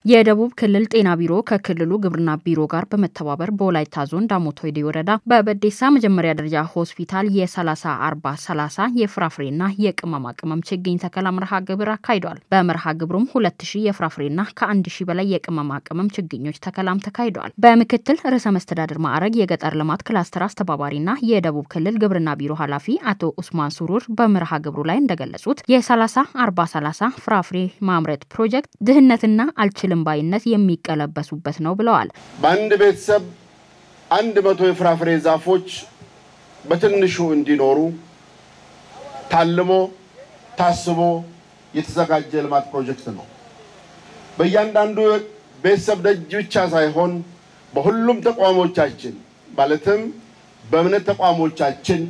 የደቡብ ክልል ጤና ቢሮ ከክልሉ ግብርና ቢሮ ጋር በመተባበር በወላይታ ዞን ዳሞት ወይዴ ወረዳ በበዴሳ መጀመሪያ ደረጃ ሆስፒታል የ30 40 30 የፍራፍሬና የቅመማ ቅመም ችግኝ ተከላ መርሃ ግብር አካሂዷል። በመርሃ ግብሩም 2000 የፍራፍሬና ከ1000 በላይ የቅመማ ቅመም ችግኞች ተከላም ተካሂደዋል። በምክትል ርዕሰ መስተዳድር ማዕረግ የገጠር ልማት ክላስተር አስተባባሪና የደቡብ ክልል ግብርና ቢሮ ኃላፊ አቶ ኡስማን ሱሩር በመርሃ ግብሩ ላይ እንደገለጹት የ30 40 30 ፍራፍሬ ማምረት ፕሮጀክት ድህነትና አልችል ባይነት የሚቀለበሱበት ነው ብለዋል። በአንድ ቤተሰብ አንድ መቶ የፍራፍሬ ዛፎች በትንሹ እንዲኖሩ ታልሞ ታስቦ የተዘጋጀ ልማት ፕሮጀክት ነው። በእያንዳንዱ ቤተሰብ ደጅ ብቻ ሳይሆን በሁሉም ተቋሞቻችን ማለትም በእምነት ተቋሞቻችን፣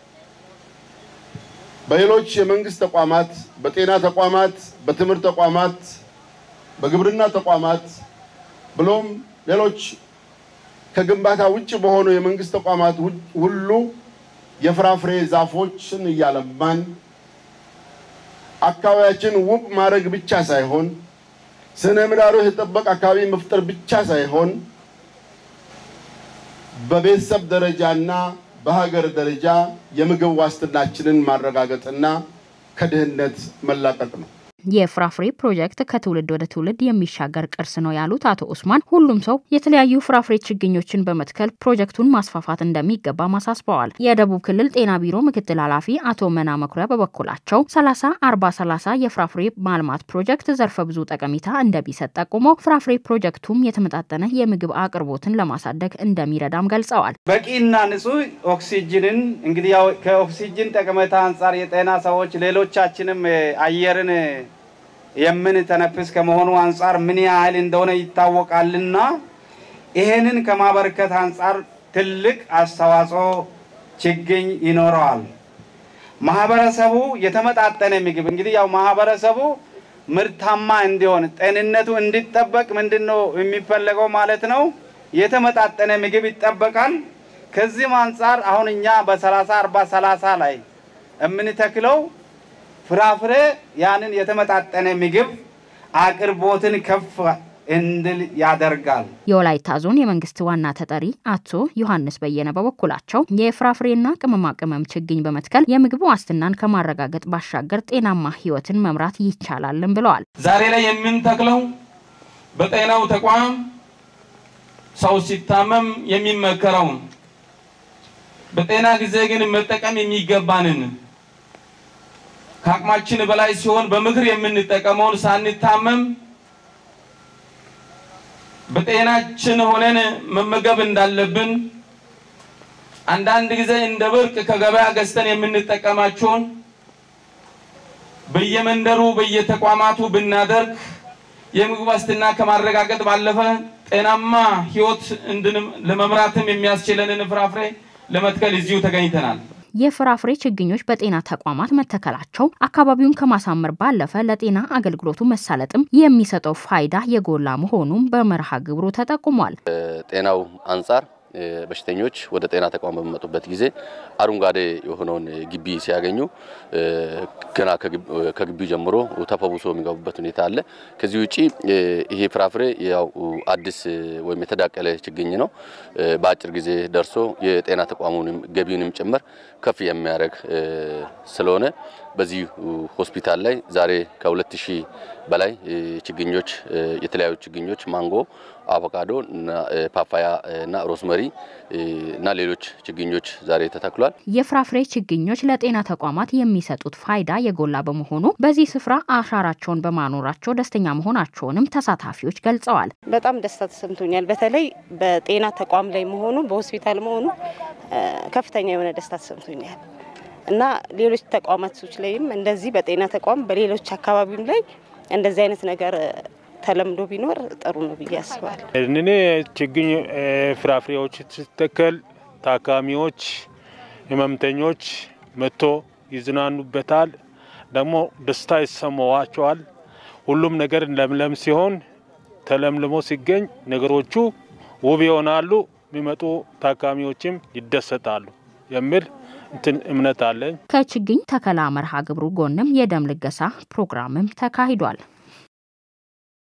በሌሎች የመንግስት ተቋማት፣ በጤና ተቋማት፣ በትምህርት ተቋማት በግብርና ተቋማት ብሎም ሌሎች ከግንባታ ውጭ በሆኑ የመንግስት ተቋማት ሁሉ የፍራፍሬ ዛፎችን እያለማን አካባቢያችን ውብ ማድረግ ብቻ ሳይሆን ስነ ምህዳሩ የተጠበቀ አካባቢ መፍጠር ብቻ ሳይሆን በቤተሰብ ደረጃና በሀገር ደረጃ የምግብ ዋስትናችንን ማረጋገጥና ከድህነት መላቀቅ ነው። የፍራፍሬ ፕሮጀክት ከትውልድ ወደ ትውልድ የሚሻገር ቅርስ ነው ያሉት አቶ ኡስማን ሁሉም ሰው የተለያዩ ፍራፍሬ ችግኞችን በመትከል ፕሮጀክቱን ማስፋፋት እንደሚገባ ማሳስበዋል። የደቡብ ክልል ጤና ቢሮ ምክትል ኃላፊ አቶ መና መኩሪያ በበኩላቸው 30 40 30 የፍራፍሬ ማልማት ፕሮጀክት ዘርፈ ብዙ ጠቀሜታ እንደሚሰጥ ጠቁሞ ፍራፍሬ ፕሮጀክቱም የተመጣጠነ የምግብ አቅርቦትን ለማሳደግ እንደሚረዳም ገልጸዋል። በቂና ንጹህ ኦክሲጅንን እንግዲህ ያው ከኦክሲጅን ጠቀሜታ አንጻር የጤና ሰዎች ሌሎቻችንም አየርን የምንተነፍስ ከመሆኑ አንጻር ምን ያህል እንደሆነ ይታወቃልና ይሄንን ከማበርከት አንጻር ትልቅ አስተዋጽኦ ችግኝ ይኖረዋል። ማህበረሰቡ የተመጣጠነ ምግብ እንግዲህ ያው ማህበረሰቡ ምርታማ እንዲሆን ጤንነቱ እንዲጠበቅ ምንድን ነው የሚፈለገው ማለት ነው? የተመጣጠነ ምግብ ይጠበቃል። ከዚህም አንጻር አሁን እኛ በሰላሳ አርባ ሰላሳ ላይ የምንተክለው ፍራፍሬ ያንን የተመጣጠነ ምግብ አቅርቦትን ከፍ እንድል ያደርጋል። የወላይታ ዞን የመንግስት ዋና ተጠሪ አቶ ዮሐንስ በየነ በበኩላቸው የፍራፍሬና ቅመማ ቅመም ችግኝ በመትከል የምግብ ዋስትናን ከማረጋገጥ ባሻገር ጤናማ ሕይወትን መምራት ይቻላልን ብለዋል። ዛሬ ላይ የምንተክለው በጤናው ተቋም ሰው ሲታመም የሚመከረውን በጤና ጊዜ ግን መጠቀም የሚገባንን ከአቅማችን በላይ ሲሆን በምክር የምንጠቀመውን ሳንታመም በጤናችን ሆነን መመገብ እንዳለብን አንዳንድ ጊዜ እንደ ብርቅ ከገበያ ገዝተን የምንጠቀማቸውን በየመንደሩ በየተቋማቱ ብናደርግ የምግብ ዋስትና ከማረጋገጥ ባለፈ ጤናማ ሕይወት ለመምራትም የሚያስችለንን ፍራፍሬ ለመትከል እዚሁ ተገኝተናል። የፍራፍሬ ችግኞች በጤና ተቋማት መተከላቸው አካባቢውን ከማሳመር ባለፈ ለጤና አገልግሎቱ መሳለጥም የሚሰጠው ፋይዳ የጎላ መሆኑም በመርሃ ግብሩ ተጠቁሟል። ጤናው አንጻር በሽተኞች ወደ ጤና ተቋም በሚመጡበት ጊዜ አረንጓዴ የሆነውን ግቢ ሲያገኙ ገና ከግቢው ጀምሮ ተፈውሶ የሚገቡበት ሁኔታ አለ። ከዚህ ውጪ ይሄ ፍራፍሬ ያው አዲስ ወይም የተዳቀለ ችግኝ ነው። በአጭር ጊዜ ደርሶ የጤና ተቋሙንም ገቢውንም ጭምር ከፍ የሚያደርግ ስለሆነ በዚህ ሆስፒታል ላይ ዛሬ ከሁለት ሺህ በላይ ችግኞች የተለያዩ ችግኞች ማንጎ፣ አቮካዶ፣ ፓፓያ እና ሮዝመሪ እና ሌሎች ችግኞች ዛሬ ተተክሏል። የፍራፍሬ ችግኞች ለጤና ተቋማት የሚሰጡት ፋይዳ የጎላ በመሆኑ በዚህ ስፍራ አሻራቸውን በማኖራቸው ደስተኛ መሆናቸውንም ተሳታፊዎች ገልጸዋል። በጣም ደስታ ተሰምቶኛል። በተለይ በጤና ተቋም ላይ መሆኑ በሆስፒታል መሆኑ ከፍተኛ የሆነ ደስታ ተሰምቶኛል እና ሌሎች ተቋማቶች ላይም እንደዚህ በጤና ተቋም በሌሎች አካባቢም ላይ እንደዚህ አይነት ነገር ተለምዶ ቢኖር ጥሩ ነው ብዬ አስባለሁ። እኔ ችግኝ ፍራፍሬዎች ስትተከል ታካሚዎች፣ ህመምተኞች መጥቶ ይዝናኑበታል፣ ደግሞ ደስታ ይሰማዋቸዋል። ሁሉም ነገር ለምለም ሲሆን ተለምልሞ ሲገኝ ነገሮቹ ውብ ይሆናሉ። የሚመጡ ታካሚዎችም ይደሰታሉ የሚል እንትን እምነት አለኝ። ከችግኝ ተከላ መርሃ ግብሩ ጎንም የደም ልገሳ ፕሮግራምም ተካሂዷል።